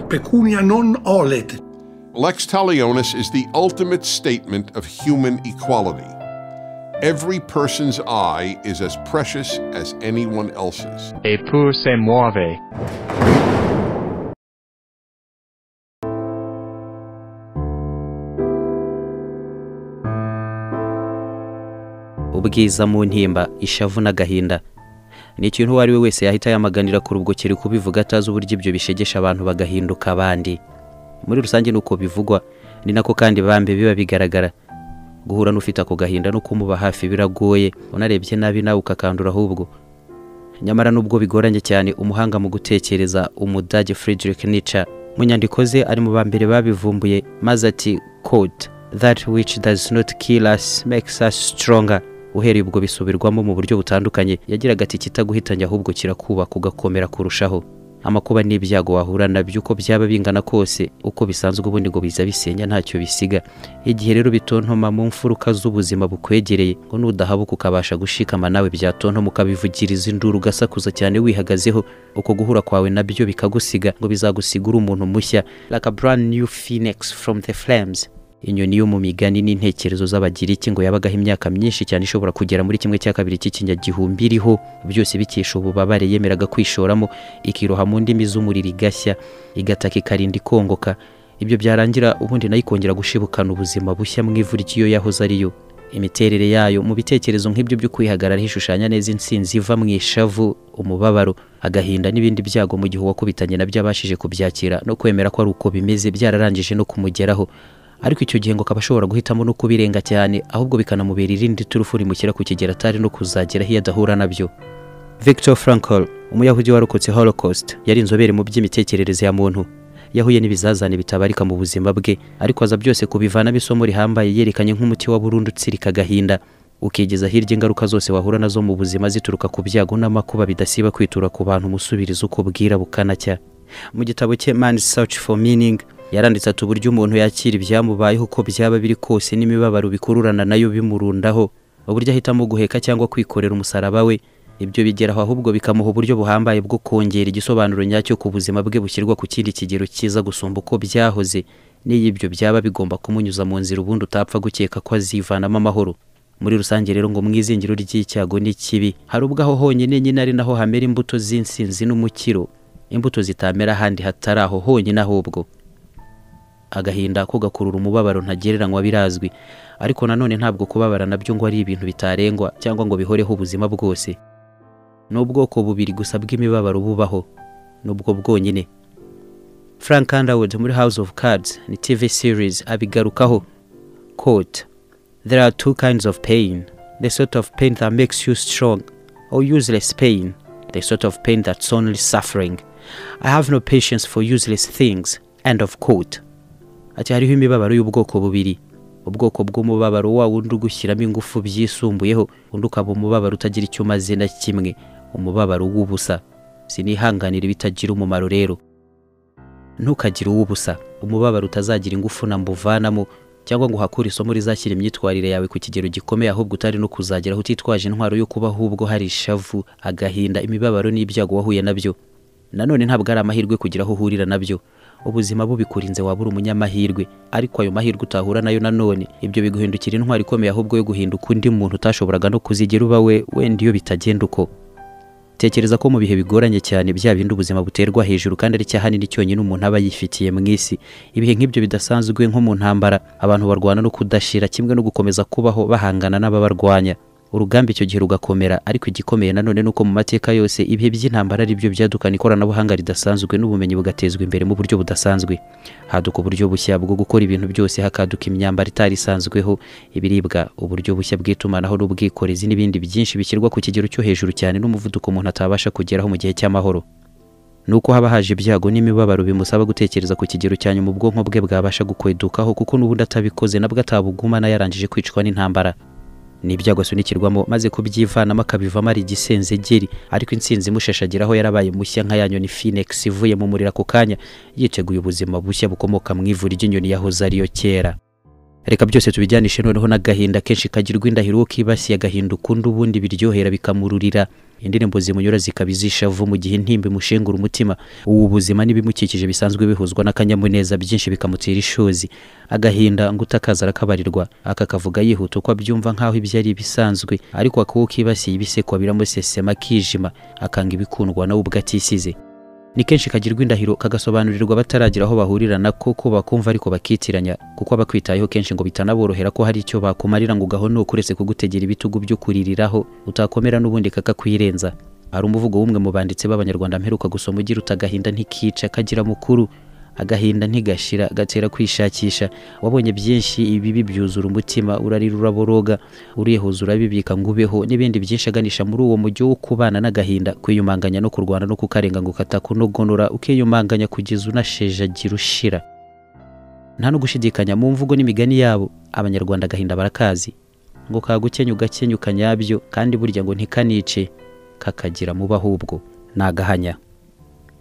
pecunia non olet. Lex Talionis is the ultimate statement of human equality. Every person's eye is as precious as anyone else's. Eppur se muove. ubwiza mu ntimba ishavu n'agahinda ni ikintu uwo ari we wese yahita yamaganira ku rubukiri kubivuga atazi uburyo ibyo bishegesha abantu bagahinduka abandi muri rusange ni uko bivugwa ni nako kandi bambe biba bigaragara guhura n'ufite ako gahinda no kumuba hafi biragoye unarebye nabi nawe ukakandura ahubwo nyamara nubwo bigoranye cyane umuhanga mu gutekereza umudage Friedrich Nietzsche mu nyandiko ze ari mu ba mbere babivumbuye maze ati quote that which does not kill us makes us stronger uhereye ubwo bisubirwamo mu buryo butandukanye yagiraga ati kitaguhitanye ahubwo kirakubaka ugakomera kurushaho amakuba n'ibyago wahura nabyo uko byaba bingana kose uko bisanzwe ubundi ngo biza bisenya ntacyo bisiga igihe rero bitontoma mu mfuruka z'ubuzima bukwegereye ngo nudahabuka ukabasha gushikama nawe byatontoma ukabivugiriza induru ugasakuza cyane wihagazeho uko guhura kwawe nabyo bikagusiga ngo bizagusiga uri umuntu mushya like a brand new phoenix from the flames inyoni yo mu migani n'intekerezo z'abagiriki ngo yabagaho imyaka myinshi cyane ishobora kugera muri kimwe cya kabiri cy'ikinyagihumbi iriho byose bikesha ububabare yemeraga kwishoramo ikiroha mu ndimi z'umuriro igashya igataka ikarinda ikongoka ibyo byarangira ubundi nayo ikongera gushibukana ubuzima bushya mu ivu ry'iyo yahoze ari yo imiterere yayo mu bitekerezo nk'ibyo byo kwihagararaho ishushanya neza intsinzi iva mu ishavu umubabaro agahinda n'ibindi byago mu gihe uwakubitanye nabyo abashije kubyakira no kwemera ko ari uko bimeze byararangije no kumugeraho ariko icyo gihe ngo akaba ashobora guhitamo no kubirenga cyane ahubwo bikanamubera irindi turufu rimukira ku kigero atari no kuzageraho iyo adahura nabyo victor frankl umuyahudi warokotse holocaust yari inzobere mu by'imitekerereze ya muntu yahuye n'ibizazane bitabarika mu buzima bwe ariko aza byose kubivanamo isomo rihambaye yerekanye nk'umuti wa burundu utsirika agahinda ukigeza hirya ingaruka zose wahura nazo mu buzima zituruka ku byago n'amakuba bidasiba kwitura ku bantu umusubiriza uko bwira bukanacya mu gitabo cye man's search for meaning yaranditse ati uburyo umuntu yakira ibyamubayeho uko byaba biri kose n'imibabaro bikururana nayo bimurundaho uburyo ahitamo guheka cyangwa kwikorera umusaraba we ibyo bigeraho ahubwo bikamuha uburyo buhambaye bwo kongera igisobanuro nyacyo ku buzima bwe bushyirwa ku kindi kigero cyiza gusumba uko byahoze n'iyo ibyo byaba bigomba kumunyuza mu nzira ubundi utapfa gukeka ko azivanamo amahoro muri rusange rero ngo mu izingiro ry'icyago n'ikibi hari ubwo aho honyine nyine ari naho hamera imbuto z'insinzi n'umukiro imbuto zitamera ahandi hatari aho honyine ahubwo agahinda ko gakurura umubabaro ntagereranywa birazwi ariko nanone ntabwo kubabara nabyo ngo ari ibintu bitarengwa cyangwa ngo bihoreho ubuzima bwose ni ubwoko bubiri gusa bw'imibabaro bubaho nubwo bwonyine frank underwood muri house of cards ni tv series abigarukaho quote there are two kinds of pain the sort of pain that makes you strong or useless pain the sort of pain that's only suffering i have no patience for useless things end of quote ati hariho imibabaro y'ubwoko bubiri ubwoko bw'umubabaro wa wundi ugushyiramo ingufu byisumbuyeho undi ukaba umubabaro utagira icyo umaze na kimwe umubabaro w'ubusa sinihanganira ibitagira umumaro rero ntukagire uw'ubusa umubabaro utazagira ingufu na mbuvanamo cyangwa ngo uhakure isomo rizashyira imyitwarire yawe ku kigero gikomeye ahubwo utari no kuzageraho utitwaje intwaro yo kuba ahubwo hari ishavu agahinda imibabaro n'ibyago wahuye nabyo nanone ntabwo ari amahirwe kugira aho uhurira nabyo ubuzima bubikurinze wabura umunyamahirwe ariko ayo mahirwe utahura nayo nanone ibyo biguhindukira intwari ikomeye ahubwo yo guhinduka undi muntu utashoboraga no kuzigira uba we wenda iyo bitagenda uko tekereza ko mu bihe bigoranye cyane bya bindi ubuzima buterwa hejuru kandi ari cyahanini cyonyine umuntu aba yifitiye mu isi ibihe nk'ibyo bidasanzwe nko mu ntambara abantu barwana no kudashira kimwe no gukomeza kubaho bahangana n'ababarwanya urugamba icyo gihe rugakomera ariko igikomeye nanone ni uko mu mateka yose ibihe by'intambara ari byo byadukana ikoranabuhanga ridasanzwe n'ubumenyi bugatezwa imbere mu buryo budasanzwe haduka uburyo bushya bwo gukora ibintu byose hakaduka imyambaro itari isanzweho ibiribwa uburyo bushya bw'itumanaho n'ubwikorezi n'ibindi byinshi bishyirwa ku kigero cyo hejuru cyane n'umuvuduko umuntu atabasha kugeraho mu gihe cy'amahoro ni uko haba haje ibyago n'imibabaro bimusaba gutekereza ku kigero cya nyuma ubwonko bwe bwabasha gukwedukaho kuko n'ubundi atabikoze nabwo atabugumana yarangije kwicwa n'intambara ni ibyago asunikirwamo maze kubyivanamo akabivamo ari igisenzegeri ariko insinzi imushashagiraho yarabaye mushya nka ya nyoni phoenix ivuye mu muriro ako kanya yiteguye ubuzima bushya bukomoka mu ivu ry'inyoni yahoze ariyo kera reka byose tubijyanishe noneho n'agahinda kenshi kagirwa indahiro uwo kibasiye agahinda ukundi ubundi biryohera bikamururira indirimbo zimunyura zikaba izishavu mu gihe intimba imushengura umutima ubu buzima n'ibimukikije bisanzwe bihuzwa n'akanyamuneza byinshi bikamutera ishozi agahinda ngo utakaza arakabarirwa akakavuga yihuta uko abyumva nk'aho ibyo ari ibisanzwe ariko akuwo kibasiye ibisekwa biramusesema akijima akanga ibikundwa nawe ubwo atisize ni kenshi kagirwa indahiro kagasobanurirwa bataragira aho bahurira nako ko bakumva ariko bakitiranya kuko abakwitayeho kenshi ngo bitanaborohera ko hari icyo bakumarira ngo ugahonuke uretse kugutegera ibitugu byo kuririraho utakomera n'ubundi kakakwirenza hari umuvugo w'umwe mu banditsi b'abanyarwanda mperuka gusoma ugira uti agahinda ntikica kagira mukuru agahinda ntigashira gatera kwishakisha wabonye byinshi ibibi byuzura umutima urarira uraboroga uriyehuza urabibika ngo ubeho n'ibindi byinshi aganisha muri uwo mujyo wo kubana n'agahinda kwiyumanganya no kurwana no kukarenga ngo katakunogonora ukiyumanganya kugeza unashejagira ushira nta no gushidikanya mu mvugo n'imigani yabo abanyarwanda agahinda barakazi ngo kagukenya ugakenya ukanyabyo kandi burya ngo ntikanice kakagira muba ahubwo ni agahanya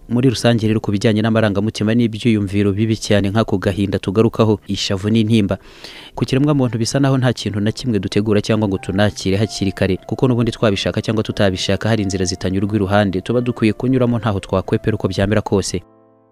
muri rusange rero ku bijyanye n'amarangamutima n'ibyiyumviro bibi cyane nk'ako gahinda tugarukaho ishavu n'intimba ku kiremwamuntu bisa naho nta kintu na kimwe dutegura cyangwa ngo tunakire hakiri kare kuko n'ubundi twabishaka cyangwa tutabishaka hari inzira zitanyurwa iruhande tuba dukwiye kunyuramo ntaho twakwepera uko byamera kose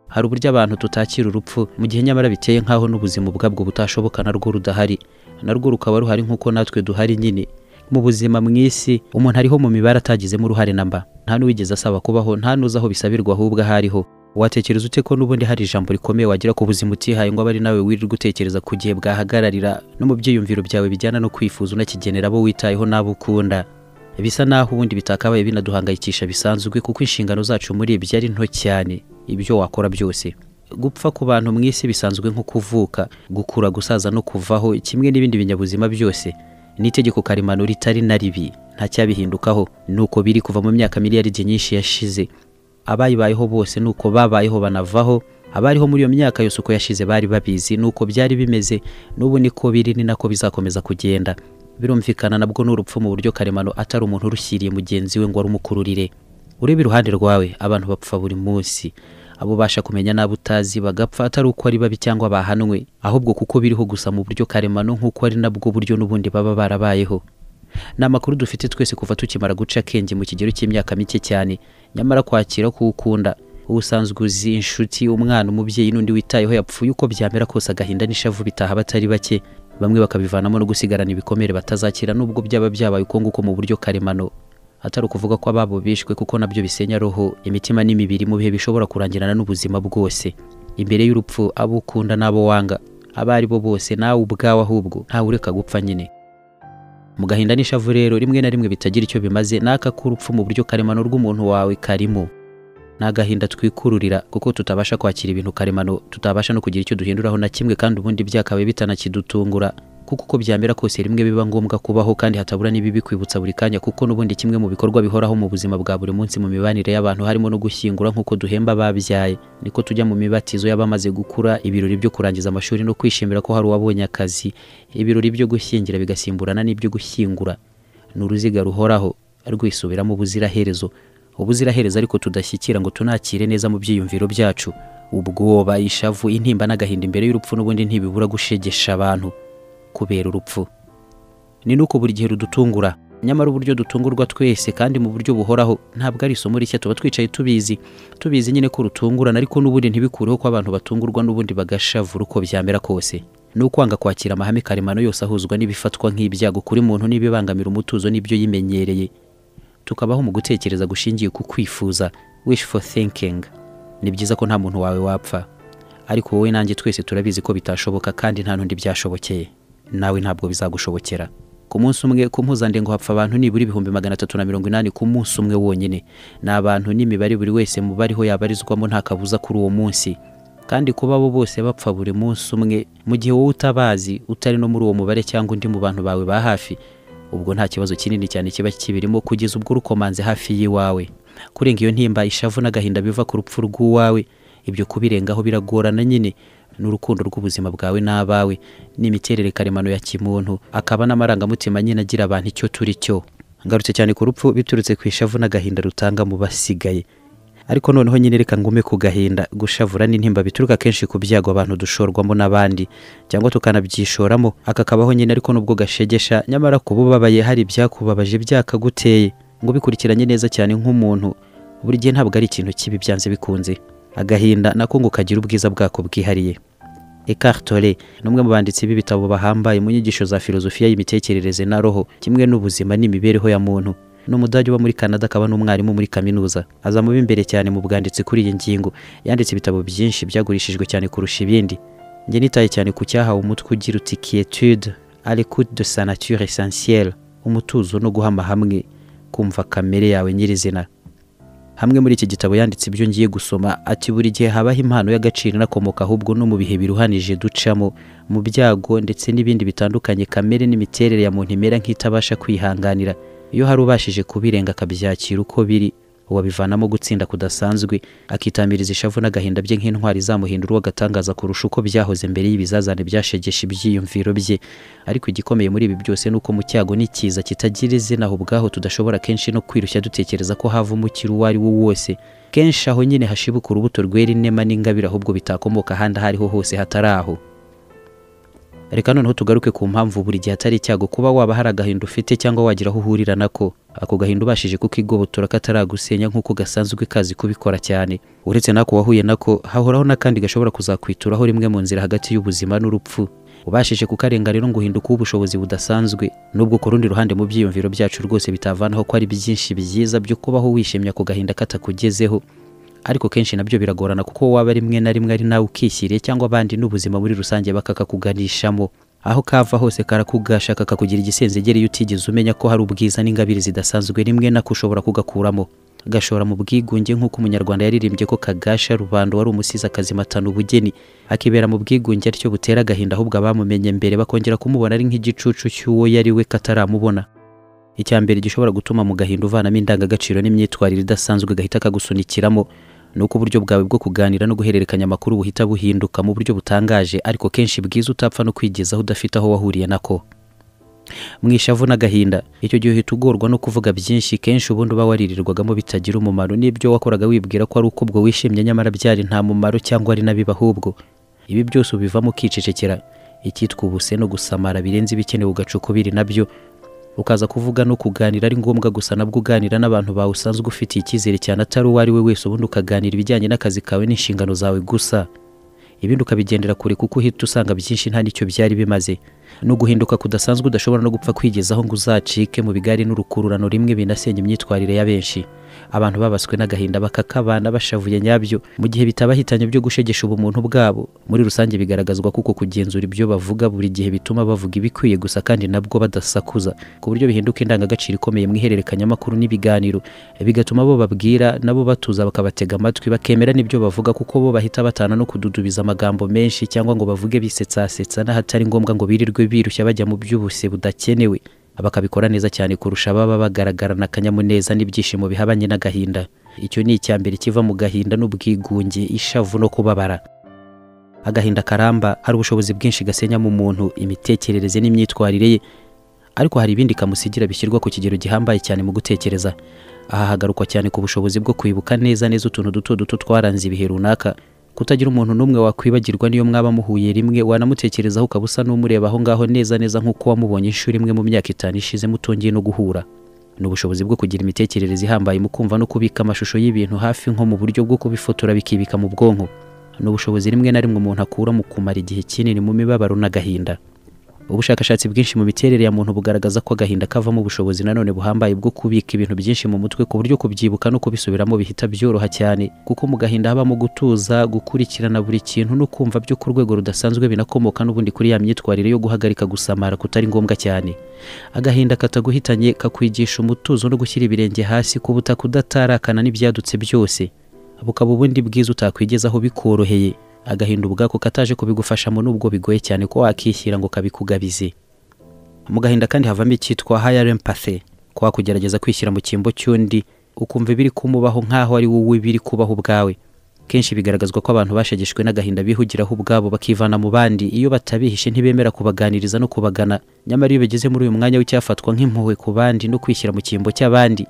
hari uburyo abantu tutakira urupfu mu gihe nyamara biteye nk'aho n'ubuzima ubwabwo butashoboka narwo rudahari narwo rukaba ruhari nk'uko natwe duhari nyine mu buzima mu isi umuntu ariho mu mibare atagizemo uruhare namba nta n'uwigeze asaba kubaho nta n'uzi aho bisabirwa ahubwo aho ariho watekereza ute ko n'ubundi hari ijambo rikomeye wagira ku buzima utihaye ngo abe ari nawe wirirwa utekereza ku gihe bwahagararira no mu byiyumviro byawe bijyana no kwifuza unakigenera abo witayeho n'abo ukunda bisa naho ubundi bitakabaye binaduhangayikisha bisanzwe kuko inshingano zacu muri ibyo ari nto cyane ibyo wakora byose gupfa ku bantu mu isi bisanzwe nko kuvuka gukura gusaza no kuvaho kimwe n'ibindi binyabuzima byose ni itegeko karemano ritari na ribi nta cyabihindukaho ni uko biri kuva mu myaka miliyari igihe nyinshi yashize abayibayeho bose ni uko babayeho banavaho abariho muri iyo myaka yose uko yashize bari babizi ni uko byari bimeze n'ubu niko biri ni nako bizakomeza kugenda birumvikana nabwo n'urupfu mu buryo karemano atari umuntu urushyiriye mugenzi we ngo arumukururire urebe iruhande rwawe abantu bapfa buri munsi abo ubasha kumenya n'abo utazi bagapfa atari uko ari babi cyangwa bahanwe ahubwo kuko biriho gusa mu buryo karemano nk'uko ari nabwo buryo n'ubundi baba barabayeho ni amakuru dufite twese kuva tukimara guca akenge mu kigero cy'imyaka mike cyane nyamara kwakira ko ukunda ubusanzwe uzi inshuti umwana umubyeyi n'undi witayeho yapfuye uko byamera kose agahinda n'ishavu bitaha batari bake bamwe bakabivanamo no gusigarana ibikomere batazakira n'ubwo byaba byabaye uko nguko mu buryo karemano atari ukuvuga ko ababo bishwe kuko nabyo bisenya roho imitima n'imibiri mu bihe bishobora kurangirana n'ubuzima bwose imbere y'urupfu abo ukunda n'abo wanga abo ari bo bose nawe ubwawe ahubwo ntawe ureka gupfa nyine mu gahinda n'ishavu rero rimwe na rimwe bitagira icyo bimaze n'aka k'urupfu mu buryo karemano rw'umuntu wawe karimo ni agahinda twikururira kuko tutabasha kwakira ibintu karemano tutabasha no kugira icyo duhinduraho na kimwe kandi ubundi byakabaye bitanakidutungura kuko uko byamera kose rimwe biba ngombwa kubaho kandi hatabura n'ibibi kwibutsa buri kanya kuko n'ubundi kimwe mu bikorwa bihoraho mu buzima bwa buri munsi mu mibanire y'abantu harimo no gushyingura nk'uko duhemba ababyaye niko tujya mu mibatizo y'abamaze gukura ibirori byo kurangiza amashuri no kwishimira ko hari uwabonye akazi ibirori byo gushyingira bigasimburana n'ibyo gushyingura ni uruziga ruhoraho rwisubiramo ubuziraherezo ubuziraherezo ariko tudashyikira ngo tunakire neza mu byiyumviro byacu ubwoba ishavu intimba n'agahinda imbere y'urupfu n'ubundi ntibibura gushegesha abantu kubera urupfu ni nuko buri gihe rudutungura nyamara uburyo dutungurwa twese kandi mu buryo buhoraho ntabwo ari isomo rishya tuba twicaye tubizi tubizi nyine ko rutungurana ariko n'ubundi ntibikureho ko abantu batungurwa n'ubundi bagashavura uko byamera kose ni ukwanga kwakira amahame karemano yose ahuzwa n'ibifatwa nk'ibyago kuri muntu n'ibibangamira umutuzo n'ibyo yimenyereye tukabaho mu gutekereza gushingiye ku kwifuza wish for thinking ni byiza ko nta muntu wawe wapfa ariko wowe nanjye twese turabizi ko bitashoboka kandi nta n'undi byashobokeye nawe ntabwo bizagushobokera ku munsi umwe ku mpuzandengo hapfa abantu nibura ibihumbi magana atatu na mirongo inani ku munsi umwe wonyine ni abantu n'imibare buri wese mu bariho yabarizwamo nta kabuza kuri uwo munsi kandi kuba abo bose bapfa buri munsi umwe mu gihe wowe utabazi utari no muri uwo mubare cyangwa undi mu bantu bawe ba hafi ubwo nta kibazo kinini cyane kiba kibirimo kugeza ubwo urukomanze hafi y'iwawe kurenga iyo ntimba ishavu n'agahinda biva ku rupfu rw'uwawe ibyo kubirengaho biragorana nyine n'urukundo rw'ubuzima bwawe n'abawe n'imiterere karemano ya kimuntu akaba n'amarangamutima nyine agira abantu icyo turi cyo ngarutse cyane ku rupfu biturutse ku ishavu n'agahinda rutanga mu basigaye ariko noneho nyine reka ngume ku gahinda gushavura n'intimba bituruka kenshi ku byago abantu dushorwamo n'abandi cyangwa tukanabyishoramo akakabaho nyine ariko nubwo gashegesha nyamara ku bubabaye hari ibyakubabaje byakaguteye ngo bikurikiranye neza cyane nk'umuntu buri gihe ntabwo ari ikintu kibi byanze bikunze agahinda nako ngo kagira ubwiza bwako bwihariye Eckhart Tolle ni umwe mu banditsi b'ibitabo bahambaye mu nyigisho za filozofiya y'imitekerereze na roho kimwe n'ubuzima n'imibereho ya muntu ni umudage uba muri Canada akaba n'umwarimu muri kaminuza aza mu b'imbere cyane mu bwanditsi kuri iyi ngingo yanditse ibitabo byinshi byagurishijwe cyane kurusha ibindi njye nitaye cyane ku cyahawe umutwe ugira uti quietude à l'écoute de sa nature essentielle umutuzo no guhama hamwe kumva kamere yawe nyirizina hamwe muri iki gitabo yanditse ibyo ngiye gusoma ati buri gihe habaho impano y'agaciro inakomoka ahubwo no mu bihe biruhanije ducamo mu byago ndetse n'ibindi bitandukanye kamere n'imiterere ya muntu imera nk'itabasha kwihanganira iyo hari ubashije kubirenga akabyakira uko biri uwabivanamo gutsinda kudasanzwe akitamiriza ishavu n'agahinda bye nk'intwari izamuhindura uwo agatangaza kurusha uko byahoze mbere y'ibizazane byashegesha ibyiyumviro bye ariko igikomeye muri ibi byose ni uko mu cyago n'ikiza kitagira izina aho ubwaho tudashobora kenshi no kwirushya dutekereza ko hava umukiro uwo ari wo wose kenshi aho nyine hashibuka urubuto rwera inema n'ingabire ahubwo bitakomoka ahandi aho ariho hose hatari aho reka noneho tugaruke ku mpamvu buri gihe atari icyago kuba waba hari agahinda ufite cyangwa wagira aho uhurira nako ako gahinda ubashije kukigobotora kataragusenya nk'uko gasanzwe kazi kubikora cyane uretse n'ako wahuye nako hahoraho n'akandi gashobora kuzakwituraho rimwe mu nzira hagati y'ubuzima n'urupfu ubashije kukarenga rero ngo uhinduke ubushobozi budasanzwe nubwo ku rundi ruhande mu byiyumviro byacu rwose bitavanaho ko ari byinshi byiza byo kubaho wishimye ako gahinda katakugezeho ariko kenshi nabyo biragorana kuko waba rimwe na rimwe ari nawe ukishyiriye cyangwa abandi n'ubuzima muri rusange bakakakuganishamo aho kava hose karakugashaka kakugira igisenzegere iyo utigeze umenya ko hari ubwiza n'ingabire zidasanzwe rimwe nako ushobora kugakuramo gashora mu bwigunge nk'uko umunyarwanda yaririmbye ko kagasha rubanda wari umusizi akazimatana ubugeni akibera mu bwigunge aricyo butera agahinda ahubwo abamumenye mbere bakongera kumubona ari nk'igicucu cy'uwo yari we kataramubona icya mbere gishobora gutuma mu gahinda uvanamo indangagaciro n'imyitwarire idasanzwe gahita kagusunikiramo ni uko uburyo bwawe bwo kuganira no guhererekanya amakuru buhita buhinduka mu buryo butangaje ariko kenshi bwiza utapfa no kwigezaho udafite aho wahuriye nako mu ishavu n'agahinda icyo gihe uhita ugorwa no kuvuga byinshi kenshi ubundi uba waririrwagamo bitagira umumaro n'ibyo wakoraga wibwira ko ari uko ubwo wishimye nyamara byari nta mumaro cyangwa ari nabi ahubwo ibi byose ubivamo ukicecekera icyitwa ubuse no gusamara birenze ibikenewe ugaca ukubiri nabyo ukaza kuvuga no kuganira ari ngombwa gusa nabwo uganira n'abantu bawe usanzwe ufitiye icyizere cyane atari uwo ari we wese ubundi ukaganira ibijyanye n'akazi kawe n'inshingano zawe gusa ibindi ukabigendera kure kuko uhita usanga byinshi nta n'icyo byari bimaze ni uguhinduka kudasanzwe udashobora no gupfa kwigezaho ngo uzacike mu bigari n'urukururano rimwe binasenya imyitwarire ya benshi abantu babaswe n'agahinda bakakabana bashavuye nyabyo mu gihe bitabahitanye byo gushegesha ubumuntu bwabo muri rusange bigaragazwa kuko kugenzura ibyo bavuga buri gihe bituma bavuga ibikwiye gusa kandi nabwo badasakuza ku buryo bihinduka indangagaciro ikomeye mu ihererekanyamakuru n'ibiganiro bigatuma abo babwira nabo batuza bakabatega amatwi bakemera n'ibyo bavuga kuko bo bahita batana no kududubiza amagambo menshi cyangwa ngo bavuge bisetsasetsa n'ahatari ngombwa ngo birirwe birushya bajya mu by'ubuse budakenewe bakabikora neza cyane kurusha ababa bagaragarana akanyamuneza n'ibyishimo bihabanye n'agahinda icyo ni icya mbere kiva mu gahinda n'ubwigunge ishavu no kubabara agahinda karamba hari ubushobozi bwinshi gasenya mu muntu imitekerereze n'imyitwarire ye ariko hari ibindi kamusigira bishyirwa ku kigero gihambaye cyane mu gutekereza aha hagarukwa cyane ku bushobozi bwo kwibuka neza neza utuntu duto duto twaranze ibihe runaka kutagira umuntu n'umwe wakwibagirwa niyo mwaba muhuye rimwe wanamutekerezaho ukaba usa n'umureba aho ngaho neza neza nk'uko wamubonye inshuro imwe mu myaka itanu ishize mutongiye no guhura ni ubushobozi bwo kugira imitekerereze ihambaye mu kumva no kubika amashusho y'ibintu hafi nko mu buryo bwo kubifotora bikibika mu bwonko ni ubushobozi rimwe na rimwe umuntu akura mu kumara igihe kinini mu mibabaro n'agahinda ubushakashatsi bwinshi mu miterere ya muntu bugaragaza ko agahinda kavamo ubushobozi nanone buhambaye bwo kubika ibintu byinshi mu mutwe ku buryo kubyibuka no kubisubiramo bihita byoroha cyane kuko mu gahinda habamo gutuza gukurikirana buri kintu no kumva byo ku rwego rudasanzwe binakomoka n'ubundi kuri ya myitwarire yo guhagarika gusamara kutari ngombwa cyane agahinda kataguhitanye kakwigisha umutuzo no gushyira ibirenge hasi ku butaka udatarakana n'ibyadutse byose bukaba ubundi bwiza utakwigezaho bikoroheye agahinda ubwako kataje kubigufashamo nubwo bigoye cyane ko wakishyira ngo kabikugabize mu gahinda kandi havamo icyitwa higher empathy kwa kugerageza kwishyira mu cyimbo cy'undi ukumva ibiri kumubaho nk'aho ari wowe biri kubaho ubwawe kenshi bigaragazwa ko abantu bashegeshwe n'agahinda bihugiraho ubwabo bakivana mu bandi iyo batabihishe ntibemera kubaganiriza no kubagana nyamara iyo bageze muri uyu mwanya w'icyafatwa nk'impuhwe ku bandi no kwishyira mu cyimbo cy'abandi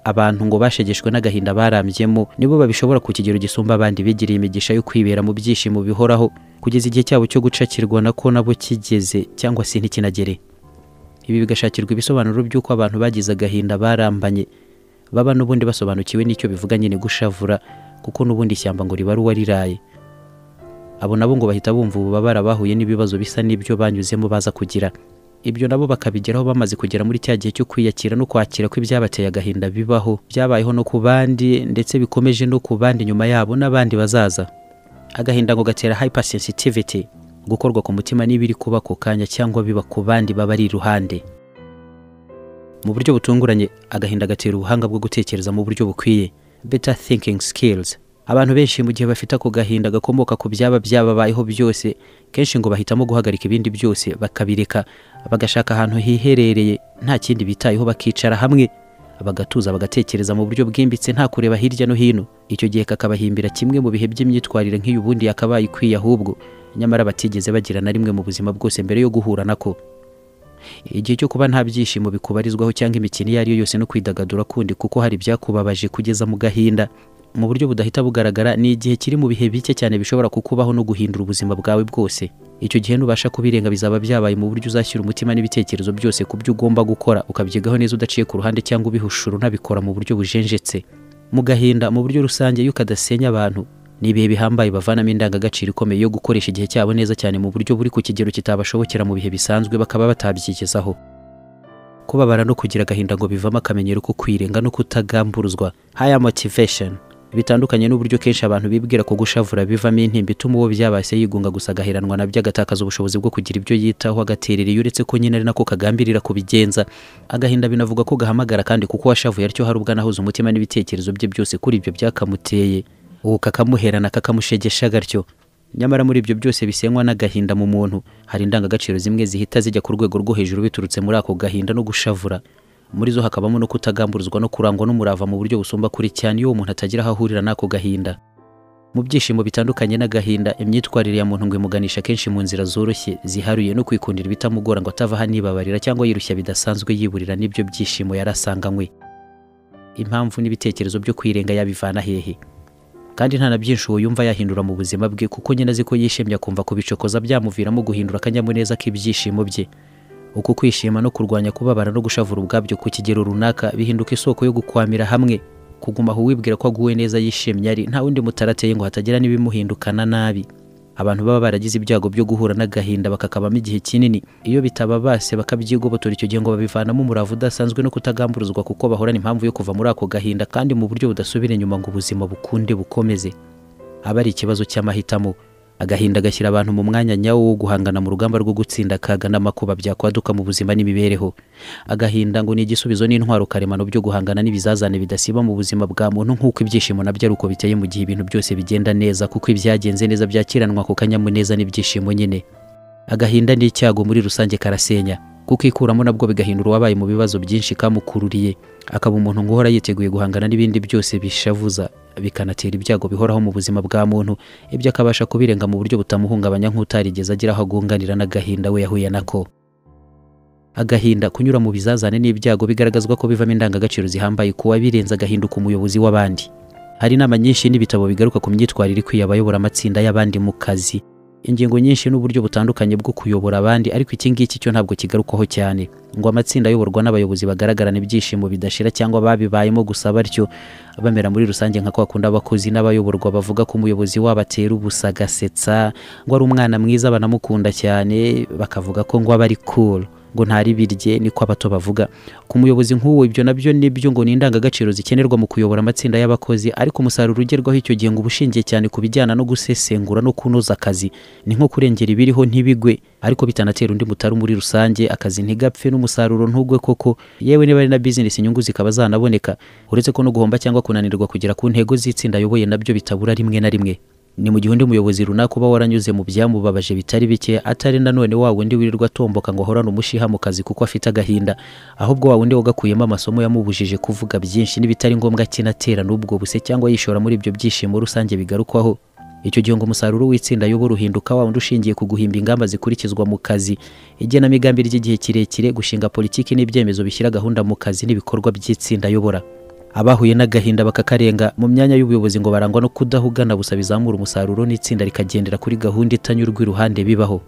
abantu ngo bashegeshwe n'agahinda barambyemo nibo babishobora ku kigero gisumba abandi bigiriye imigisha yo kwibera mu byishimo bihoraho kugeza igihe cyabo cyo gucakirwa nako nabo kigeze cyangwa se ntikinagere ibi bigashakirwa ibisobanuro by'uko abantu bagize agahinda barambanye baba n'ubundi basobanukiwe n'icyo bivuga nyine gushavura kuko n'ubundi ishyamba ngo riba ari uwariraye abo nabo ngo bahita bumva ububabara bahuye n'ibibazo bisa n'ibyo banyuzemo baza kugira ibyo nabo bakabigeraho bamaze kugera muri cya gihe cyo kwiyakira no kwakira ko ibyabateye agahinda bibaho byabayeho no ku bandi ndetse bikomeje no ku bandi nyuma yabo n'abandi bazaza agahinda ngo gatera hypersensitivity gukorwa ku mutima n'ibiri kuba ako kanya cyangwa biba ku bandi baba ari iruhande mu buryo butunguranye agahinda gatera ubuhanga bwo gutekereza mu buryo bukwiye better thinking skills abantu benshi mu gihe bafite ako gahinda gakomoka ku byaba byababayeho byose kenshi ngo bahitamo guhagarika ibindi byose bakabireka bagashaka ahantu hiherereye nta kindi bitayeho bakicara hamwe bagatuza bagatekereza mu buryo bwimbitse nta kureba hirya no hino icyo gihe kakabahimbira kimwe mu bihe by'imyitwarire nk'iyo ubundi yakabaye ikwiye ahubwo nyamara batigeze bagira na rimwe mu buzima bwose mbere yo guhura nako igihe cyo kuba nta byishimo bikubarizwaho cyangwa imikino iyo ari yo yose no kwidagadura kundi kuko hari ibyakubabaje kugeza mu gahinda mu buryo budahita bugaragara ni igihe kiri mu bihe bike cyane bishobora kukubaho no guhindura ubuzima bwawe bwose icyo gihe nubasha kubirenga bizaba byabaye mu buryo uzashyira umutima n'ibitekerezo byose ku byo ugomba gukora ukabyigaho neza udaciye ku ruhande cyangwa ubihushura unabikora mu buryo bujenjetse mu gahinda mu buryo rusange iyo ukadasenya abantu ni ibihe bihambaye bavanamo indangagaciro ikomeye yo gukoresha igihe cyabo neza cyane mu buryo buri ku kigero kitabashobokera mu bihe bisanzwe bakaba batabyigezaho kubabara no kugira agahinda ngo bivamo akamenyero ko kwirenga no kutagamburuzwa higher motivation bitandukanye n'uburyo kenshi abantu bibwira ko gushavura bivamo intimba ituma uwo byabase yigunga gusa agaheranwa nabyo agatakaza ubushobozi bwo kugira ibyo yitaho agaterera iyo uretse ko nyine ari nako kagambirira kubigenza agahinda binavuga ko gahamagara kandi kuko washavuye atyo hari ubwo anahuza umutima n'ibitekerezo bye byose kuri ibyo byakamuteye ubu kakamuherana kakamushegesha gatyo nyamara muri ibyo byose bisenywa n'agahinda mu muntu hari indangagaciro zimwe zihita zijya ku rwego rwo hejuru biturutse muri ako gahinda no gushavura muri zo hakabamo no kutagamburuzwa no kurangwa n'umurava mu buryo busumba kuri cyane iyo uwo muntu atagira aho ahurira n'ako gahinda mu byishimo bitandukanye n'agahinda imyitwarire ya muntu ngo imuganisha kenshi mu nzira zoroshye ziharuye no kwikundira ibitamugora ngo atava aho anibabarira cyangwa yirushya bidasanzwe yiburira n'ibyo byishimo yari asanganywe impamvu n'ibitekerezo byo kwirenga yabivana hehe kandi nta na byinshi uwo yumva yahindura mu buzima bwe kuko nyine azi ko yishimye akumva kubicokoza byamuviramo guhindura akanyamuneza k'ibyishimo bye uku kwishima no kurwanya kubabara no gushavura ubwabyo ku kigero runaka bihinduka isoko yo gukwamira hamwe kuguma aho uwibwira ko aguwe neza yishimye ari nta wundi mutarateye ngo hatagira n'ibimuhindukana nabi abantu baba baragize ibyago byo guhura n'agahinda bakakabamo igihe kinini iyo bitababase bakabyigobotora icyo gihe ngo babivanamo umurava udasanzwe no kutagamburuzwa kuko bahorana impamvu yo kuva muri ako gahinda kandi mu buryo budasubira inyuma ngo ubuzima bukunde bukomeze aba ari ikibazo cy'amahitamo agahinda gashyira abantu mu mwanya nyawo wo guhangana mu rugamba rwo gutsinda akaga n'amakuba byakwaduka mu buzima n'imibereho agahinda ngo ni igisubizo n'intwaro karemano byo guhangana n'ibizazane bidasiba mu buzima bwa muntu nk'uko ibyishimo nabyo ari uko biteye mu gihe ibintu byose bigenda neza kuko ibyagenze neza byakiranwa ku kanyamuneza n'ibyishimo nyine agahinda ni icyago muri rusange karasenya kuko ikuramo nabwo bigahindura uwabaye mu bibazo byinshi kamukururiye akaba umuntu ngo uhora yiteguye guhangana n'ibindi byose bishavuza bikanatera ibyago bihoraho mu buzima bwa muntu ibyo akabasha kubirenga mu buryo butamuhungabanya nk'utarigeze agira aho agunganira n'agahinda we yahuye nako agahinda kunyura mu bizazane n'ibyago bigaragazwa ko bivamo indangagaciro zihambaye ku wabirenze agahinduka umuyobozi w'abandi hari inama nyinshi n'ibitabo bigaruka ku myitwarire ikwiye abayobora amatsinda y'abandi mu kazi ingingo nyinshi n'uburyo butandukanye bwo kuyobora abandi ariko iki ngiki cyo ntabwo kigarukwaho cyane ngo amatsinda ayoborwa n'abayobozi bagaragarana ibyishimo bidashira cyangwa babibayemo gusa batyo bamera muri rusange nka kwa kundi abakozi n'abayoborwa bavuga ko umuyobozi wabo atera ubusa agasetsa ngo ari umwana mwiza banamukunda cyane bakavuga ko ngo aba ari cool ngo ntari birye niko abato bavuga ku muyobozi nk'uwo ibyo nabyo nibyo ngo ni indangagaciro zikenerwa mu kuyobora amatsinda y'abakozi ariko umusaruro ugerwaho icyo gihe ngo ubushingiye cyane ku bijyana no gusesengura no kunoza akazi ni nko kurengera ibiriho ntibigwe ariko bitanatera undi mutari muri rusange akazi ntigapfe n'umusaruro ntugwe koko yewe niba ari na bizinesi inyungu zikaba zanaboneka uretse ko no guhomba cyangwa kunanirwa kugera ku ntego z'itsinda ayoboye nabyo bitabura rimwe na rimwe ni mu gihe undi muyobozi runaka uba waranyuze mu byamubabaje bitari bike atari nanone wa wundi wirirwa atomboka ngo ahorane umushiha mu kazi kuko afite agahinda ahubwo wa wundi wagakuyemo amasomo yamubujije kuvuga byinshi n'ibitari ngombwa akinatera n'ubwo buse cyangwa yishora muri ibyo byishimo rusange bigarukwaho icyo gihe ngo umusaruro w'itsinda y'ubu ruhinduka wa wundi ushingiye ku guhimba ingamba zikurikizwa mu kazi igenamigambi ry'igihe kirekire gushinga politiki n'ibyemezo bishyira gahunda mu kazi n'ibikorwa by'itsinda ayobora abahuye n'agahinda bakakarenga mu myanya y'ubuyobozi ngo barangwa no kudahugana gusa bizamura umusaruro n'itsinda rikagendera kuri gahunda itanyurwa iruhande bibaho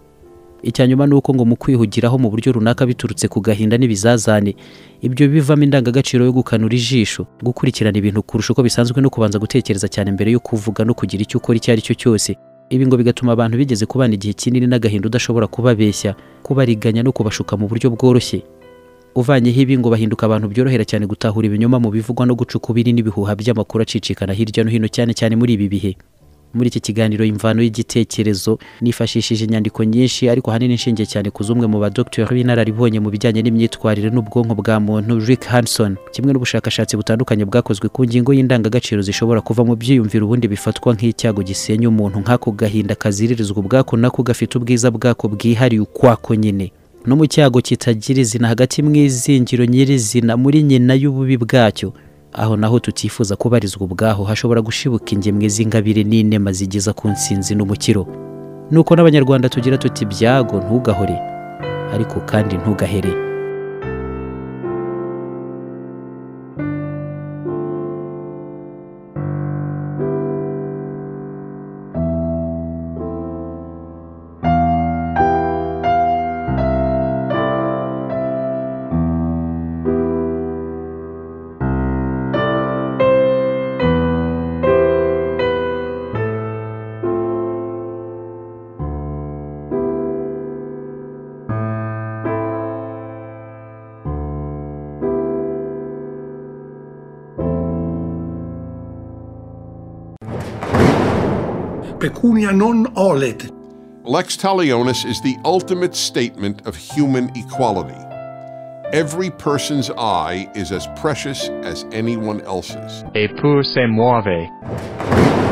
icya nyuma ni uko ngo mu kwihugiraho mu buryo runaka biturutse ku gahinda n'ibizazane ibyo bivamo indangagaciro yo gukanura ijisho gukurikirana ibintu kurusha uko bisanzwe no kubanza gutekereza cyane mbere yo kuvuga no kugira icyo ukora icyo ari cyo cyose ibi ngo bigatuma abantu bigeze kubana igihe kinini n'agahinda udashobora kubabeshya kubariganya no kubashuka mu buryo bworoshye uvanyeho ibi ngo bahinduka abantu byorohera cyane gutahura ibinyoma mu bivugwa no guca ukubiri n'ibihuha by'amakuru acicikana hirya no hino cyane cyane muri ibi bihe muri iki kiganiro imvano y'igitekerezo nifashishije inyandiko nyinshi ariko ahanini nshingiye cyane ku z'umwe mu badogiteri b'inararibonye mu bijyanye n'imyitwarire n'ubwonko bwa muntu rick hanson kimwe n'ubushakashatsi butandukanye bwakozwe ku ngingo y'indangagaciro zishobora kuva mu byiyumviro ubundi bifatwa nk'icyago gisenya umuntu nk'ako gahinda kaziririzwa ubwako nako gafite ubwiza bwako bwihariye ukwako nyine no mu cyago kitagira izina hagati mu izingiro nyirizina muri nyina y'ububi bwacyo aho naho tutifuza kubarizwa ubwaho hashobora gushibuka ingemwe z'ingabire n'inema zigeza ku nsinzi n'umukiro nuko n'abanyarwanda tugira tuti byago ntugahore ariko kandi ntugahere Pecunia non olet. Lex talionis is the ultimate statement of human equality. Every person's eye is as precious as anyone else's. et pour se muove.